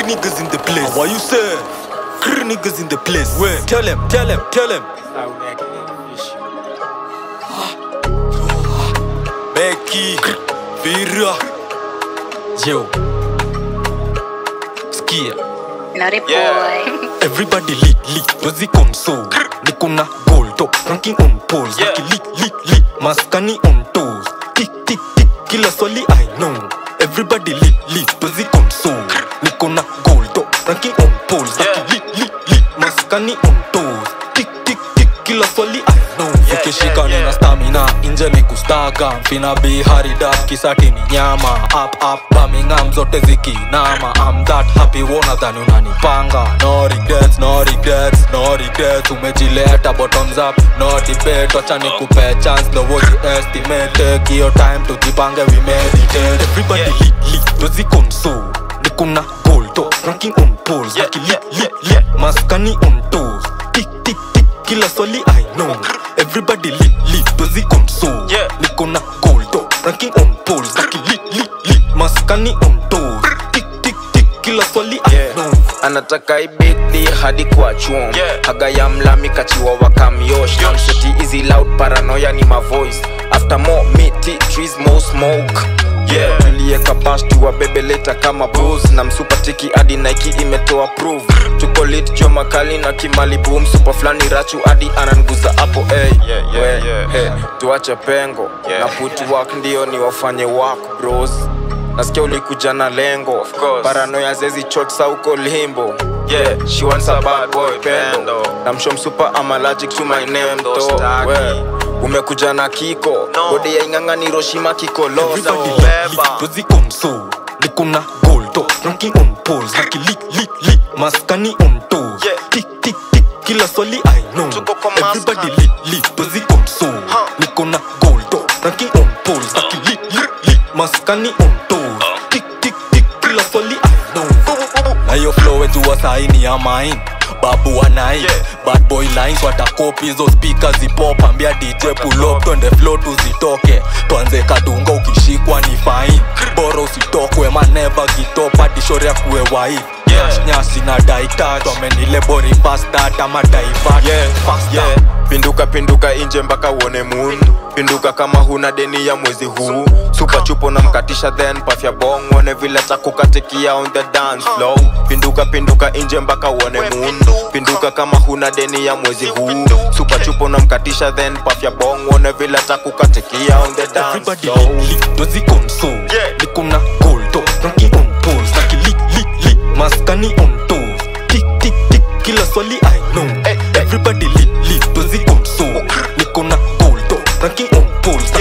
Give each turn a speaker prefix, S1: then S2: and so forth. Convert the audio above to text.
S1: niggas in the place. What you say? Krr niggas in the place. Where? Tell him, tell him, tell him. Becky, Vira. Yo. Skia.
S2: Naughty boy.
S1: Everybody lit lit, dozi console. Niko na gold top, ranking on poles.
S3: Yeah.
S1: Niki lit lit lit, maskani on toes. Tick tick tick, kila swali I know. Everybody lit lit, dozi console. Niko na gold top, ranking on poles. Niki
S3: Yeah.
S1: lit lit lit, maskani on toes. Tick tick tick, kila swali I know. Ukishika
S3: yeah,
S1: nina
S3: yeah.
S1: stamina, nje ni kustaga. Mfina be hurried up, kisati ni nyama. Up up, Birmingham zote zikinama. I'm that happy, wona dhani unanipanga. No regrets, no regrets, no regrets. Umejileta bottoms up, no debate. Wacha nikupe chance, no what you estimate. Take your time tujipange, we meditate. Everybody
S3: Yeah.
S1: lit lit, dozi console. Nikuna gold top, ranking on poles.
S3: Yeah,
S1: Niki
S3: yeah,
S1: lit lit
S3: yeah,
S1: lit, maskani on toes. Tick tick tick, kila swali I know. Everybody lit lit, dozi console.
S3: Yeah.
S1: Niko na gold top, ranking on poles. Niki lit lit lit, maskani on toes. Tick tick tick, kila swali I
S4: Yeah.
S1: know.
S4: anataka ibidi hadi kwa chuom
S3: Yeah.
S4: haga ya mlami kachiwa wakamyosh namseti easy loud paranoia ni mavoice after more miti trees more smoke yeah tulieka bash tuwabebeleta kama bos na msupatiki hadi nike imetoa prove tuko lit jo makali na kimalibu msupa fulani rachu hadi ananguza hapo hey.
S3: Yeah, yeah,
S4: We,
S3: yeah.
S4: hey, tuache pengo
S3: Yeah.
S4: na put work ndio ni wafanye work bros nasikia ulikuja na lengo
S3: Of course.
S4: paranoya zezi chotsa uko limbo
S3: Yeah,
S4: she wants a bad boy
S3: Pendo.
S4: pendo namshom super I'm allergic to my name
S3: Pendo
S4: to
S3: staki.
S4: we umekuja na kiko
S3: No.
S4: bode ya inganga ni Hiroshima kikolosa
S1: Everybody lit
S3: beba.
S1: lit, dozi console. Niko na gold top, ranking on poles. Niki lit lit lit, maskani on toes.
S3: Yeah.
S1: Tick tick tick, kila swali I know.
S3: Tuko kwa mask,
S1: Everybody
S3: huh?
S1: lit lit, dozi console.
S3: Huh.
S1: Niko na gold top, ranking on poles. Niki lit lit lit, maskani on toes. Tick tick tick, kila swali I know. Na hiyo flow wetu wa saini ya mine babu wa nine
S3: Yeah.
S1: bad boy lines watakopi hizo speakers zipop ambia dj pull up twende flow tuzitoke tuanze kadunga ukishikwa ni fine bora usitokwe maneva gitop hadi shori ya kuwe wife
S3: Yeah.
S1: nyasi na daitat wamenile bori fastat ama daivat
S4: yeah, yeah. pinduka pinduka inje mpaka uone moon pinduka kama huna deni ya mwezi huu supa chupo na mkatisha then pafya bong uone vile takukatikia on the dance floor pinduka pinduka inje mpaka uone moon pinduka kama huna deni ya mwezi huu supa chupo na mkatisha then pafya bong uone vile takukatikia on the dance
S1: Everybody
S4: floor
S1: lit lit, dozi console
S3: Yeah.
S1: Niko na gold top, ranking on poles Naki lit lit lit, maskani on toes Tick tick tick, kila swali I know Everybody lit lit, dozi console Niko na gold top, ranking on poles